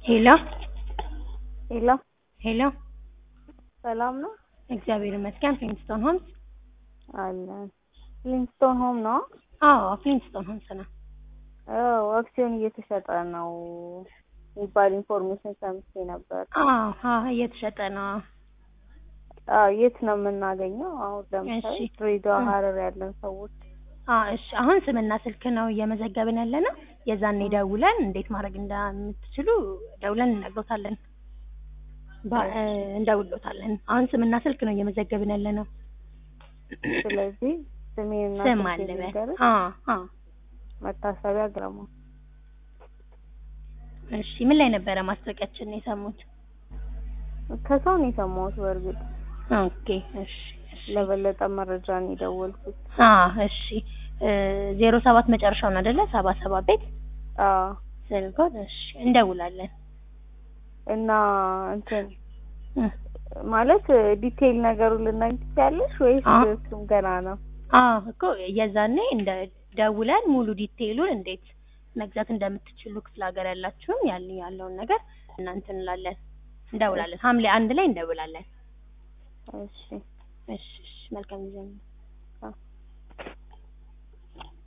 ሄሎ ሄሎ ሄሎ ሰላም ነው እግዚአብሔር ይመስገን። ፍሊንስቶን ሆምስ? አለን። ፍሊንስቶን ሆም ነው? አዎ ፍሊንስቶን ሆምስ ነው። አዎ አክሲዮን እየተሸጠ ነው የሚባል ኢንፎርሜሽን ሰምቼ ነበር። አዎ አዎ እየተሸጠ ነው። አዎ የት ነው የምናገኘው? አሁን ለምሳሌ እሺ። ድሬዳዋ፣ እ- ሀረር ያለን ሰዎች አዎ እሺ። አሁን ስምና ስልክ ነው እየመዘገብን ያለ ነው። የዛኔ ደውለን እንዴት ማድረግ እንደምትችሉ ደውለን እንነግሮታለን። ባ- እ፣ እንደውሎታለን። አሁን ስምና ስልክ ነው እየመዘገብን ያለ ነው። ስለዚህ ስሜንና ስም ስልኬን አለ በል። ልንገርህ። አዎ አዎ። መታሰቢያ ግርማ። እሺ ምን ላይ ነበረ ማስታወቂያችን ነው የሰሙት? ከሰው ነው የሰማሁት። በእርግጥ ኦኬ እሺ እሺ። ለበለጠ መረጃ ነው የደወልኩት። አዎ እሺ። ዜሮ ሰባት መጨረሻው ነው አይደለ? ሰባ ሰባ ቤት አዎ ስልኮት። እሺ እንደውላለን። እና እንትን እ፣ ማለት ዲቴይል ነገሩን ልናገኝ ትችያለሽ ወይስ አዎ። እሱም ገና ነው? አዎ እኮ የዛኔ እንደ ደውለን ሙሉ ዲቴይሉን እንዴት መግዛት እንደምትችሉ ክፍለ ሀገር ያላችሁም ያን ያለውን ነገር እናንተ እንላለን እንደውላለን። ሐምሌ አንድ ላይ እንደውላለን። እሺ እሺ እሺ። መልካም ጊዜ ነው።